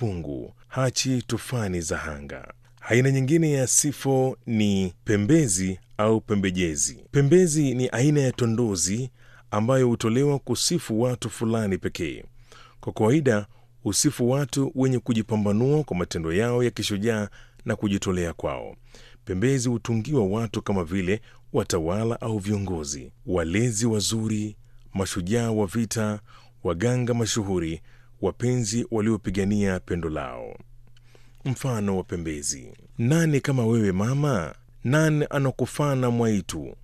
pungu, hachi tufani za hanga. Aina nyingine ya sifo ni pembezi au pembejezi. Pembezi ni aina ya tondozi ambayo hutolewa kusifu watu fulani pekee. Kwa kawaida husifu watu wenye kujipambanua kwa matendo yao ya kishujaa na kujitolea kwao. Pembezi hutungiwa watu kama vile watawala au viongozi, walezi wazuri, mashujaa wa vita, waganga mashuhuri, wapenzi waliopigania pendo lao. Mfano wa pembezi: nani kama wewe mama, nani anakufana mwaitu,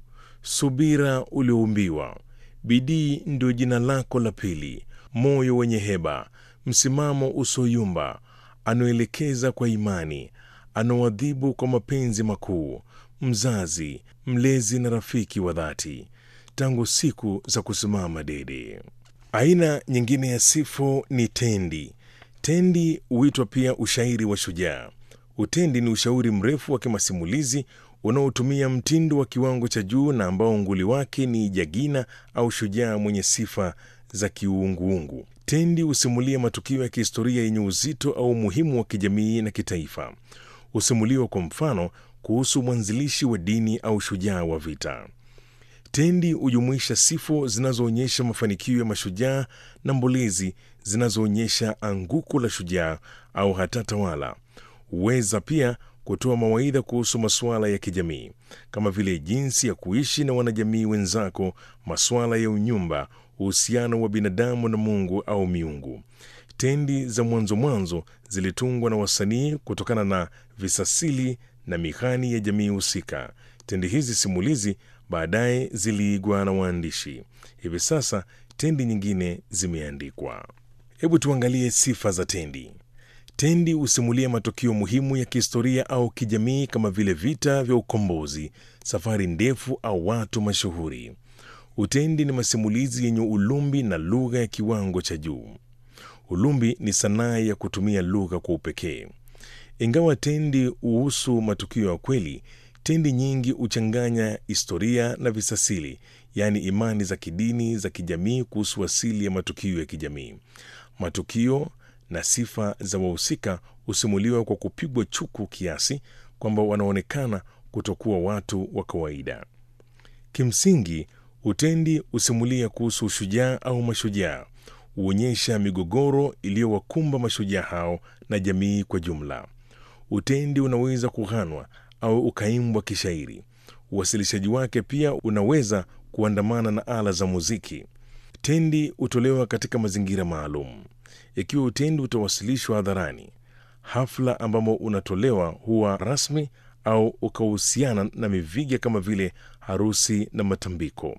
subira ulioumbiwa, bidii ndio jina lako la pili, moyo wenye heba, msimamo usoyumba, anaoelekeza kwa imani, anaoadhibu kwa mapenzi makuu, mzazi, mlezi na rafiki wa dhati, tangu siku za kusimama dede. Aina nyingine ya sifo ni tendi. Tendi huitwa pia ushairi wa shujaa. Utendi ni ushauri mrefu wa kimasimulizi unaotumia mtindo wa kiwango cha juu na ambao nguli wake ni jagina au shujaa mwenye sifa za kiuunguungu. Tendi husimulia matukio ya kihistoria yenye uzito au umuhimu wa kijamii na kitaifa. Husimuliwa kwa mfano kuhusu mwanzilishi wa dini au shujaa wa vita. Tendi hujumuisha sifo zinazoonyesha mafanikio ya mashujaa na mbolezi zinazoonyesha anguko la shujaa au hata tawala. Huweza pia kutoa mawaidha kuhusu masuala ya kijamii kama vile jinsi ya kuishi na wanajamii wenzako, masuala ya unyumba, uhusiano wa binadamu na Mungu au miungu. Tendi za mwanzo mwanzo zilitungwa na wasanii kutokana na visasili na mihani ya jamii husika. Tendi hizi simulizi baadaye ziliigwa na waandishi. Hivi sasa tendi nyingine zimeandikwa. Hebu tuangalie sifa za tendi. Tendi husimulia matukio muhimu ya kihistoria au kijamii kama vile vita vya ukombozi, safari ndefu au watu mashuhuri. Utendi ni masimulizi yenye ulumbi na lugha ya kiwango cha juu. Ulumbi ni sanaa ya kutumia lugha kwa upekee. Ingawa tendi huhusu matukio ya kweli, tendi nyingi huchanganya historia na visasili, yaani imani za kidini, za kijamii kuhusu asili ya matukio ya kijamii. Matukio na sifa za wahusika husimuliwa kwa kupigwa chuku kiasi kwamba wanaonekana kutokuwa watu wa kawaida. Kimsingi, utendi husimulia kuhusu ushujaa au mashujaa, huonyesha migogoro iliyowakumba mashujaa hao na jamii kwa jumla. Utendi unaweza kughanwa au ukaimbwa kishairi. Uwasilishaji wake pia unaweza kuandamana na ala za muziki. Tendi hutolewa katika mazingira maalum. Ikiwa utendi utawasilishwa hadharani, hafla ambamo unatolewa huwa rasmi au ukahusiana na miviga kama vile harusi na matambiko.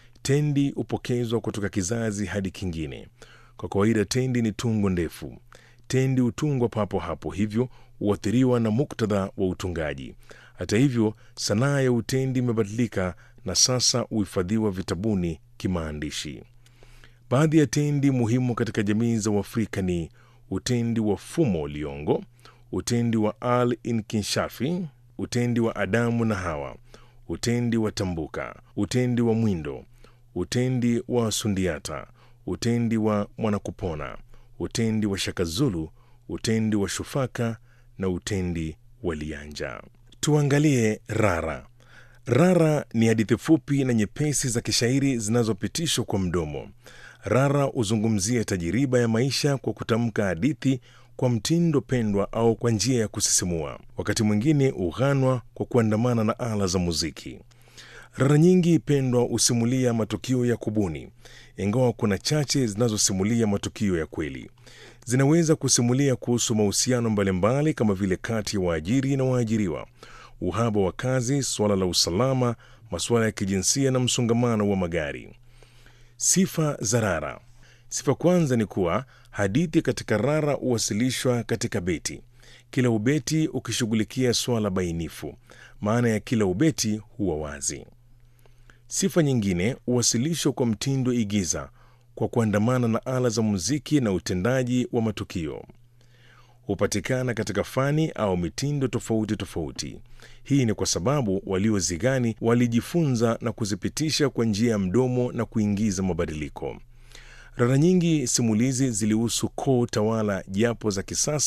Tendi hupokezwa kutoka kizazi hadi kingine. Kwa kawaida, tendi ni tungo ndefu. Tendi hutungwa papo hapo, hivyo huathiriwa na muktadha wa utungaji. Hata hivyo, sanaa ya utendi imebadilika na sasa huhifadhiwa vitabuni kimaandishi. Baadhi ya tendi muhimu katika jamii za Uafrika ni utendi wa Fumo Liongo, utendi wa Al Inkinshafi, utendi wa Adamu na Hawa, utendi wa Tambuka, utendi wa Mwindo, utendi wa Sundiata, utendi wa Mwanakupona, utendi wa Shakazulu, utendi wa Shufaka na utendi wa Lianja. Tuangalie rara. Rara ni hadithi fupi na nyepesi za kishairi zinazopitishwa kwa mdomo. Rara huzungumzia tajiriba ya maisha kwa kutamka hadithi kwa mtindo pendwa au kwa njia ya kusisimua. Wakati mwingine hughanwa kwa kuandamana na ala za muziki. Rara nyingi pendwa husimulia matukio ya kubuni, ingawa kuna chache zinazosimulia matukio ya kweli. Zinaweza kusimulia kuhusu mahusiano mbalimbali kama vile kati ya waajiri na waajiriwa, uhaba wa kazi, suala la usalama, masuala ya kijinsia na msongamano wa magari. Sifa za rara. Sifa kwanza ni kuwa hadithi katika rara huwasilishwa katika beti, kila ubeti ukishughulikia swala bainifu. Maana ya kila ubeti huwa wazi. Sifa nyingine huwasilishwa kwa mtindo igiza, kwa kuandamana na ala za muziki na utendaji wa matukio. Hupatikana katika fani au mitindo tofauti tofauti. Hii ni kwa sababu waliozigani walijifunza na kuzipitisha kwa njia ya mdomo na kuingiza mabadiliko. Rara nyingi simulizi zilihusu koo tawala japo za kisasa